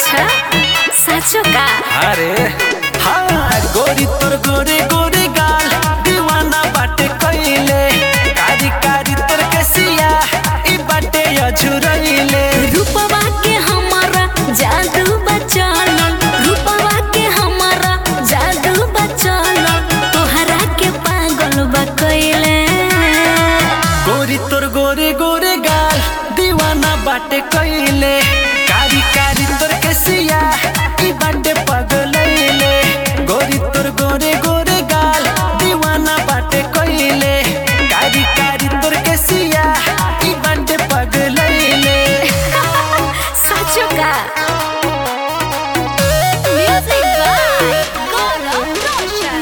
अच्छा साँचो का अरे हाँ गोरी तोर गोरे गोरे गाल दीवाना बाटे कइले कारी कारी तोर केसिया ई बाटे अझुरइले रूपवा के हमारा जादू बचल रूपवा के हमारा जादू बचल तोहरा के पागल बकैले गोरी तोर गोरे गोरे गाल दीवाना बाटे कइले कारी कारी तोर केसिया ई बाटे पगलइले गोरी तोर गोरे गोरे गाल दीवाना बाटे कइले कारी कारी तोर केसिया ई बाटे पगलइले साँचो का म्यूजिक बाय गौरव रोशन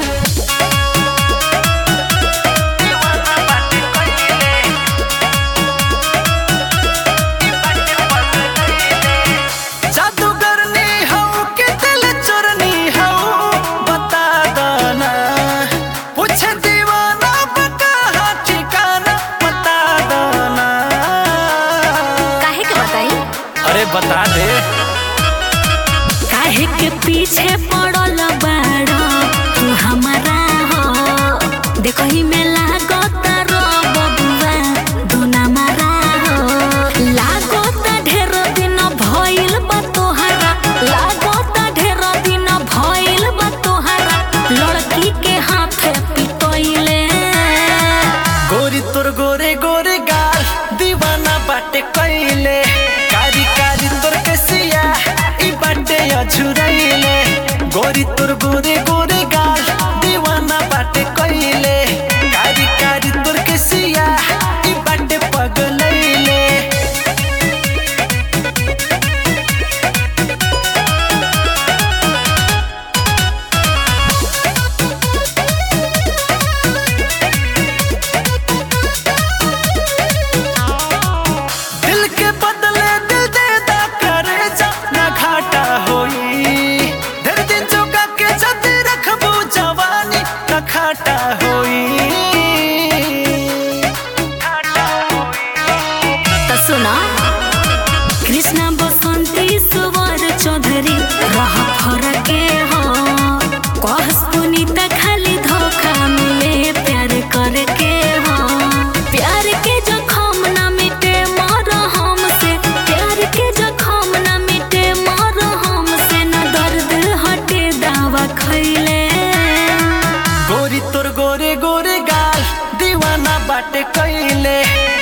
जादूगरनी हो के दिल चोरनी हो बता दना पूछे दीवाना बका ठिकाना बता दना काहे के बताई अरे बता दे काहे के पीछे पड़ल बाड़ा तू हमारा हो देखो ही में लागत रो बबुआ दुना मारा हो लागत ढेर दिन भइल बा तोहरा लागत ढेर दिन भइल बा तोहरा लड़की के हाथे पिटइले गोरी तोर गोरे गोरे गाल दीवाना बाटे कइले कारी कारी तोर केसिया ई बाटे अझुरइले गोरी तोर गोरे गोरे गाल दीवाना बाटे कइले कारी कारी तोर केसिया ई बाटे पगलइले दिल के बदले दिल दे दा करे जा ना घाटा होई धर दिन चुका के जद रखबू जवानी ना घाटा होई त सुना कृष्ण बसंती सुवर चौधरी रह फरके हो कहस पुनीता खाली धोखा मिले प्यार करके हो प्यार के जखम ना मिटे मर हमसे प्यार के जखम ना मिटे मर हमसे न दर्द हटे दावा खैले गोरी तोर गोरे गोरे गाल दीवाना बाटे कइले